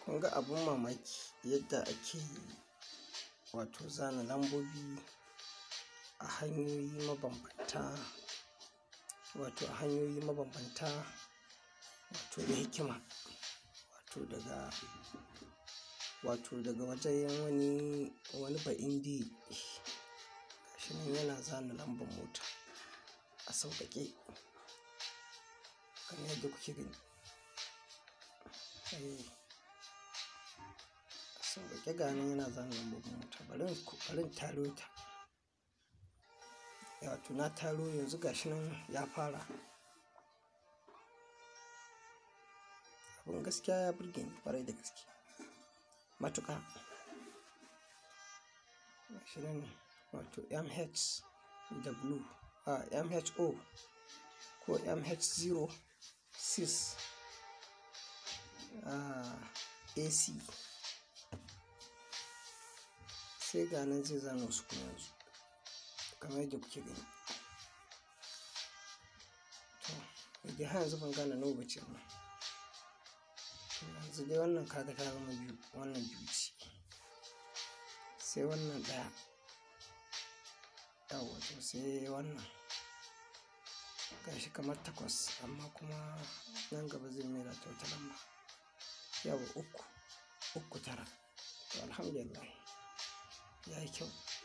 kun ga abun mamaki yadda ake wato zana lambobi a hanyoyi mabambanta wato a hanyoyi mabambanta wato da hikima wato daga wato daga wajen wani wani ba'indi gashi nan yana zana lambar mota a sauƙaƙe kamar yadda kuke gani eh a sauƙaƙe ga nan yana zana lambar mota bari in bari in taro ta wato na taro yanzu gashi nan ya fara abin gaskiya ya burge ni ƙwarai da gaske matuƙa gashi nan wato mh w a mho ko mh0 6 ac sai ga nan zai zana wasu kuma yanzu kamar yadda kuke gani to dai har yanzu ban gane nawa bace ba to yanzu dai wannan kaga ta zama biyu wannan biyu ce sai wannan ɗaya yawwa to sai wannan gashi kamar takwas amma kuma nan gaba zai maida ta wata lamba yawa uku uku tara to alhamdulillah ya yi kyau